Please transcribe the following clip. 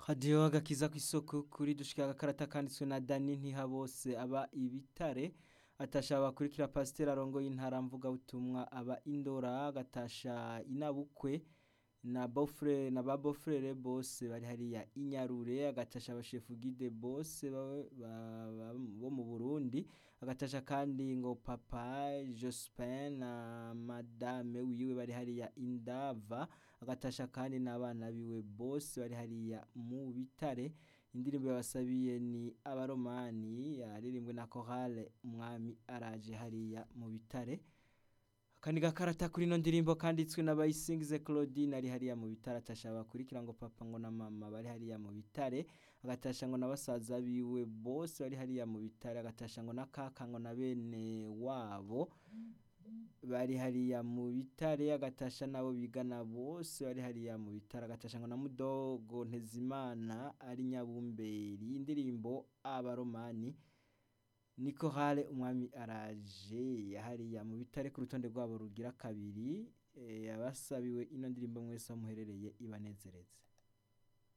hadiyo agakiza kw'isoko kuri dushika agakarata kanditswe na Dani Ntihabose aba ibitare atasha bakurikira pasiteri arongoye intara mvuga butumwa aba indora agatasha inabukwe na bofre na ba bofrere bose bari hariya inyarure agatasha abashefu gide bose bawe ba- ba- bo mu Burundi agatasha kandi ngo papa Jospin na madame wiwe bari hariya indava agatasha kandi n'abana biwe bose bari hariya mu bitare indirimbo yabasabiye ni abaromani yaririmbwe na chorale umwami araje hariya mu bitare akandi gakarata kuri ino ndirimbo kanditswe n'abayisingize Claudine ari hariya mu bitare atasha bakurikira ngo papa ngo na mama bari hariya mu bitare agatasha ngo na basaza biwe bose bari hariya mu bitare agatasha ngo na kaka ngo na bene wabo bari hariya mu bitare agatasha nabo bigana bose bari hariya mu bitare agatasha ngo na mudogo ntezimana ari nyabumberi indirimbo abaromani niko hale umwami araje yahariya mu bitare ku rutonde rwabo rugira kabiri eh, abasabiwe ino ndirimbo mwese aho muherereye ibanezereze